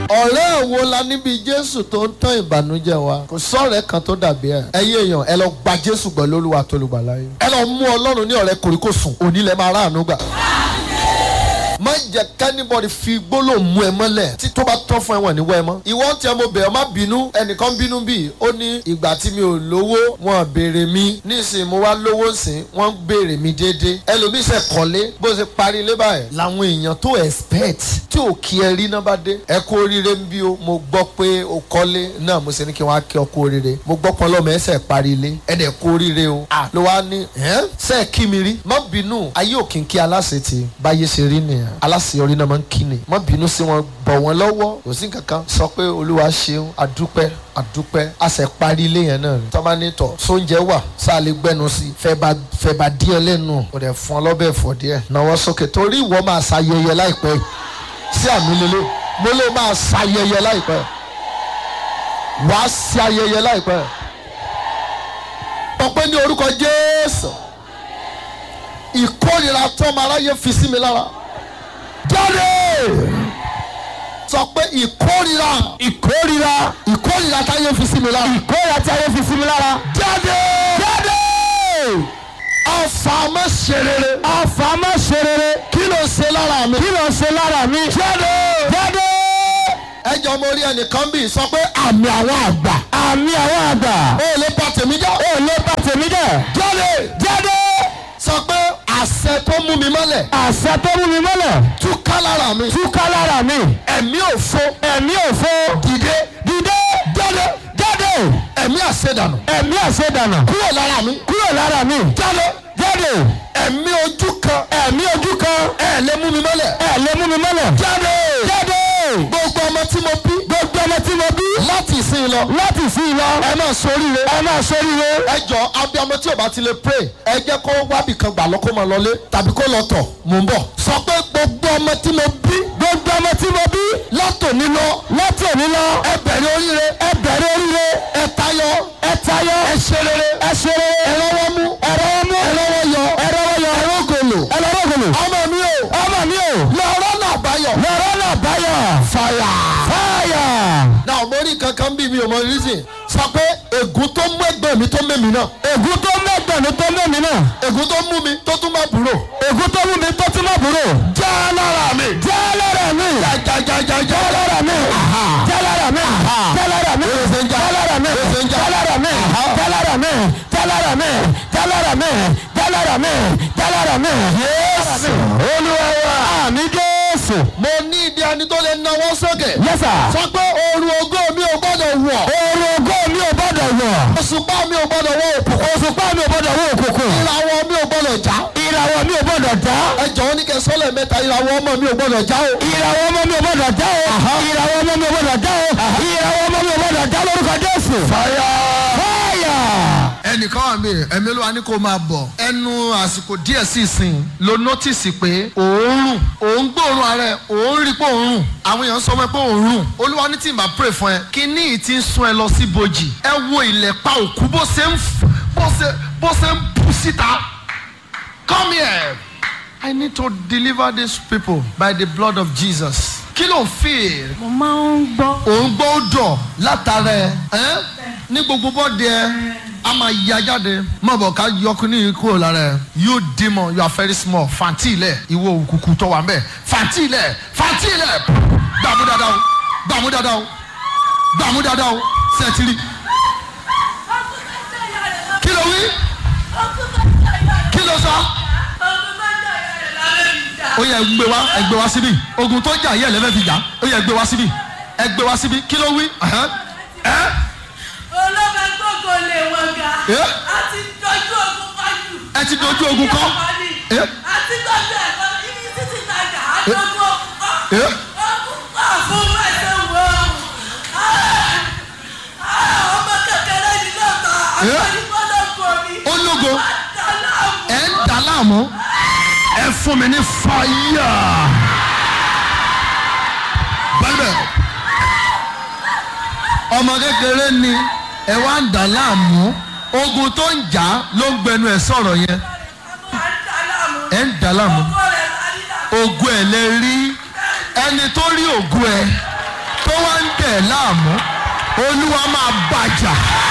ọ̀rẹ́ wo la níbi jésù tó ń tán ìbànújẹ́ wa kò sọ̀rẹ́ kan tó dàbí ẹ̀ ẹ̀yin èèyàn ẹ lọ gba jésù gbọ́ lólúwa tó lùgbà láyé ẹ lọ mú ọlọ́run ní ọ̀rẹ́ kòríkòsùn òní lẹ máa ráàánú gbà má jẹ́ kẹ́nìbọ̀dì fi gbólóhùn mú ẹ mọ́lẹ̀ tí tó bá tán fún ẹ̀wọ̀n níwọ̀ ẹ mọ́. ìwọ tí ẹ mo bẹ̀ ọ́ má bínú ẹnìkan bínú bíi ó ní ìgbà tí mi ò lówó wọn béèrè mi nísìnyí mo wá lówó sìn wọ́n béèrè mi déédéé ẹlòmíì ṣe kọ́lé bó ṣe parí ilé báyìí làwọn èèyàn tó expect tí ò kí ẹ rí náà bá dé ẹ kú oríire ń bí o mo gbọ́ pé o kọ́lé náà mo ṣe ní kí wọ́n á kí ọ kú oríire mo gbọ́ pọ́n lọ́mọ ẹsẹ̀ parí ilé ẹ dẹ̀ kú oríire o à ló wá ní ẹ́ sẹ́ẹ̀ kí mi rí má bínú ayé òkè kí aláṣẹ ti báyé ṣe rí nìyẹn aláṣeyọrí náà máa ń kí ni má bínú sí wọn bọ̀ wọ́n lọ́wọ́ kò sí kankan sọ pé olúwa ṣeun adúpẹ́ adúpẹ́ a ṣe parí ilé yẹn náà ni tọ́ba ní tọ̀ sóúnjẹ wà sáà lè gbẹnu sí fẹ́ bá fẹ́ bá díẹ̀ lẹ́nu kò dẹ̀ fún ọ lọ́bẹ̀ fọ̀ díẹ̀ náwó sókè torí ìwọ máa ṣayẹyẹ láìpẹ́ yìí sí àmì lélẹ̀ mo lè máa ṣayẹyẹ láìpẹ́ wàá ṣe ayẹyẹ láìpẹ́ ọpẹ́ ní orúkọ jésù ìkórìíra tọ́mọ aráyé fi sí mi lára jáde sọ pé ìkórìíra ìkórira ìkórìíra táyé fi sí mi lára ìkórira tí ayé fi sí mi lára. jáde jáde ọfà má ṣe rere ọfà má ṣe rere kí ló ṣe lára mi kí ló ṣe lára mi. jáde jáde ẹjọ mo rí ẹnìkan bí sọ pé àmì àwọn àgbà àmì àwọn àgbà ó lè bá tèmi já ò lè bá tèmi jẹ́. jáde jáde sọ pé àṣẹ tó mú mi mọ́lẹ̀ àṣẹ tó mú mi mọ́lẹ̀ túká lára mi túká lára mi ẹ̀mí òfo ẹ̀mí òfo dìde dìde jáde jáde ẹ̀mí àṣedànù ẹ̀mí àṣedànà kúrò lára mi kúrò lára mi jáde jáde ẹ̀mí ojú kan ẹ̀mí ojú kan ẹ̀ lè mú mi mọ́lẹ̀ ẹ̀ lè mú mi mọ́lẹ̀ jáde jáde gbogbo ọmọ tí mo bí gbogbo ọmọ tí mo bí láti ìsìn lọ láti sí i lọ ẹ máa soríire ẹ máa ṣoríire ẹ jọ abiyamọ tí o bá ti lè pray ẹ jẹ́ kó wábì kan gbà lọ kó máa lọlé tàbí kó lọ tọ̀ mò ń bọ̀ sọ pé gbogbo ọmọ tí mo bí gbogbo ọmọ tí mo bí látòní lọ láti òní lọ ẹ bẹ̀rẹ̀ oríire ẹ bẹ̀rẹ̀ oríire ẹ tayọ ẹ tayọ ẹ ṣe rere ẹ ṣe rere ẹ rọwọ́ mú ẹ rọwọ́ mú ẹ rọwọ́ yọ ẹ rọwọ́ yọ ẹ rọgòlò ẹ lọ rọgòlò ọmọ mi o ọmọ mi o lọ́rọ́ náà báyọ̀ lọ́rọ́ náà báyọ̀ fàyà. fáyà náà mo rí kankan bí mi ò mọ reason sọ pé ègún tó mú ẹgbẹ́ mi tó mẹ́mi náà ègún tó mẹ́gbẹ̀rún tó mẹ́mi náà ègún tó mú mi tó tún má búrò ègún tó mú mi tó tún mọ̀ búrò já lára mi jẹ́ lára mi jajajajaja jẹ́ lára mi jẹ́ lára mi jẹ́ lára mi jẹ́ lára mi jẹ́ lára mi jẹ́ lára mi jẹ́ lára mi jẹ́ lára mi jẹ́ lára mi jẹ́ lára mi Jésù. olúwa wa àmì jésù mo ní ìdí ẹni tó lè náwó sókè yẹ́sà sọ pé ooru ogó mi ò gbọ́dọ̀ wọ̀ oorun ògo mi ò gbọ́dọ̀ wọ̀ òṣùpá mi ò gbọ́dọ̀ wọ̀ òkùnkùn òṣùpá mi ò gbọ́dọ̀ wọ òkùnkùn ìràwọ̀ mi ò gbọ́dọ̀ já ìràwọ̀ mi ò gbọ́dọ̀ já ẹ jọ̀wọ́ ní kẹ́ sọ́lẹ̀ mẹ́ta ìràwọ̀ ọmọ mi ò gbọ́dọ̀ já o ìràwọ̀ ọmọ mi ò gbọ́dọ̀ já o ìràwọ̀ ọmọ mi ò gbọ́dọ̀ já o ìràwọ̀ ọmọ mi ò gbọ́dọ̀ já lórúkọ jésù. fàyà. fáyà. ẹnìkan wà mí ẹ̀mí ló wà ní kó máa bọ̀ ẹnu àsìkò díẹ̀ sí ìsìn ló nọ́tìsì pé òórùn òun gbóòórùn ara ẹ̀ òun rí pé òórùn àwọn èèyàn sọ fún ẹ pé òórùn olúwa ní tí màá pray fún ẹ kí ní ìtì ń sún ẹ lọ sí bojì ẹ wo ilẹ̀ pa òkú bó ṣe ń f- bó ṣe bó ṣe ń bù síta come here I need to deliver these people by the blood of Jesus kí ló ń feel mo máa ń gbọ́ òun gbọ́ ó dọ̀ látara ẹ ẹ́ ní gbogbo bọ́ọ̀dì ẹ a máa ya jáde má bọ̀ ká yọkùn ní kúrò lára ẹ you demon you are very small fàǹtì ilẹ̀ ìwọ òkùnkùn tó wà mẹ́ fàǹtì ilẹ̀ fàǹtì ilẹ̀ gbàmú dáadáa o gbàmú dáadáa o gbàmú dáadáa o sẹ́tìrì kí ló wí kí ló sọ ó yẹ gbé wá ẹ gbé wá síbí ogun tó jà yẹ lẹ́fẹ̀ẹ́ fi jà ó yẹ gbé wá síbí ẹ gbé wá síbí kí ló wí ẹ̀hán, ẹ́ olóògbé gbogbo lè wọ́n ga ẹ́ àti dojú ogun fájú. ẹ ti dojú ogun kọ́ ẹ́ àti dojú ẹ̀kọ́ ibi títí tajà àdójú ogun kọ́ ẹ́ ogun kọ́ fún ẹsẹ̀ wo ọmọ kékeré ni lọ́tọ̀ Ẹ́? àgbẹ̀dìgbọ́dọ̀ mi. ó lógo Àdàlà ẹ ń dà láàmú ẹ fún mi ní fàyà bẹ́ẹ̀ ọmọ kékeré ni ẹ wá ń dà láàmú ogun tó ń jà ló ń gbẹnu ẹ sọ̀rọ̀ yẹn ẹ ń dà láàmú ogun ẹ lè rí ẹni tó rí ogun ẹ tó wá dẹ̀ ẹ́ láàmú olúwa máa bàjà.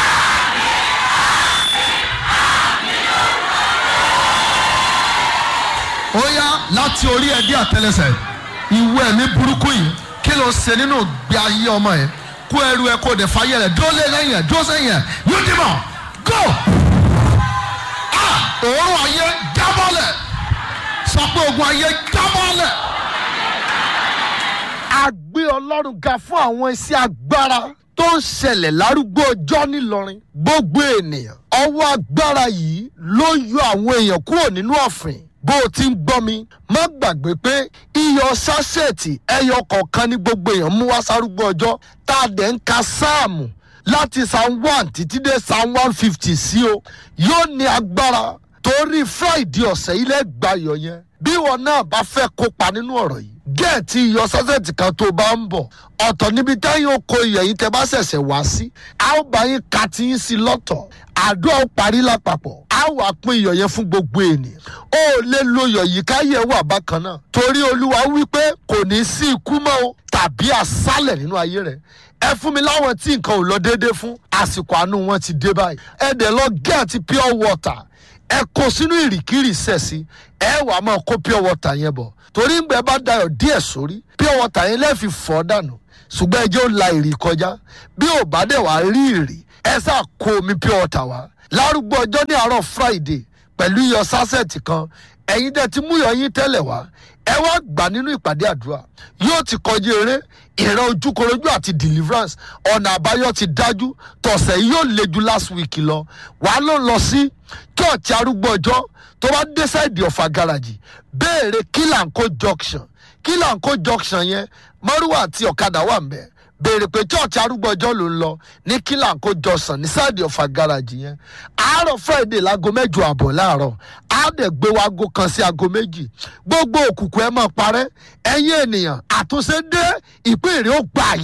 ó yá láti orí ẹ̀ dé àtẹlẹsẹ̀ ìwé ẹ̀mí burúkú yìí kí ló ṣe nínú ìgbé ayé ọmọ yẹn kó ẹrù ẹ kó dẹ̀ fàyè rẹ̀ dúró lé lẹ́yìn ẹ̀ dúró sẹ́yìn ẹ̀ yóò dì mọ̀ go ah òórùn ayé jábọ́lẹ̀ sọ pé ogun ayé jábọ́lẹ̀. a gbé ọlọ́run ga fún àwọn iṣẹ́ agbára tó ń ṣẹlẹ̀ lárúgbó ọjọ́ nílọrin gbogbo ènìyàn ọwọ́ agbára yìí ló yọ àwọn èèyàn kúrò nínú ọ̀fìn bó o ti ń gbọ́ mi má gbàgbé pé iyọ̀ sásẹ̀tì ẹyọ kọ̀ọ̀kan ní gbogbo èèyàn mú wá sárúgbó ọjọ́ tá a dẹ̀ ń ka sáàmù láti psalm one títí dé psalm one fifty sí o yóò ní agbára torí friday ọ̀sẹ̀ ilẹ̀ gbayọ̀ yẹn bí wọn náà bá fẹ́ kópa nínú ọ̀rọ̀ yìí gẹ̀ẹ́tì iyọ̀ sásẹ̀tì kan tó bá ń bọ̀ ọ̀tọ̀ níbi táyọ̀ oko iyọ̀ yìí tẹ bá ṣẹ̀ṣẹ̀ wá sí a ó bá yín ka ti yín sí lọ́tọ̀ àdó ó parí lápapọ̀ a wà pín iyọ̀ yẹn fún gbogbo ènìyàn ó lè lo iyọ̀ yìí káyẹ̀ wà bákan náà torí olúwa wípé kò ní sí ikú mọ́ o tàbí àsálẹ̀ nínú ayé rẹ̀ ẹ fún mi láwọn tí nǹkan ò lọ déédéé fún àsìkò àánú wọn ti dé báyìí ẹ dẹ̀ lọ gẹ̀ẹ́tì pure water ẹ kó sínú ìrìkìrì sẹ̀sì ẹ wàá máa kó pure water yẹn bọ̀ torí ngbẹ bá dayọ̀ díẹ̀ sórí pure water yẹn lẹ́ẹ̀fi fọ́ dànù ṣùgbọ́n ẹ jẹ́ ó la ìrì kọjá bí ò bá dẹ̀ wá rí ìrì ẹ sá kó omi pure water wá lárúgbó ọjọ́ ní àárọ̀ friday pẹ̀lú iyọ̀ sásẹ̀tì kan ẹ̀yin dẹ̀ ti mú iyọ̀ yín tẹ́lẹ̀ wá ẹ wá gbà nínú ìpàdé àdúrà yóò ti kọjú eré ìran ojúkorojú àti deliverance ọ̀nà àbáyọ ti dájú tọ̀sẹ̀ yìí yóò le ju last week lọ wàá ló lọ sí church arúgbó ọjọ́ tó bá dé sáìdì ọ̀fà garaji béèrè kílànkó junction kílànkó junction yẹn mọ́rúwà àti ọ̀kadà wà ń bẹ̀ béèrè pé church arúgbó ọjọ́ ló ń lọ ní kílànkó junction ní sáìdì ọ̀fà garaji yẹn àárọ̀ friday láago mẹ́jọ àbọ̀ láàárọ̀ á dẹ̀ gbé wa aago kan sí aago méjì gbogbo òkùnkùn ẹ máa parẹ́ ẹ̀yin ènìyàn àtúnṣe dé ìpín èrè ó gbà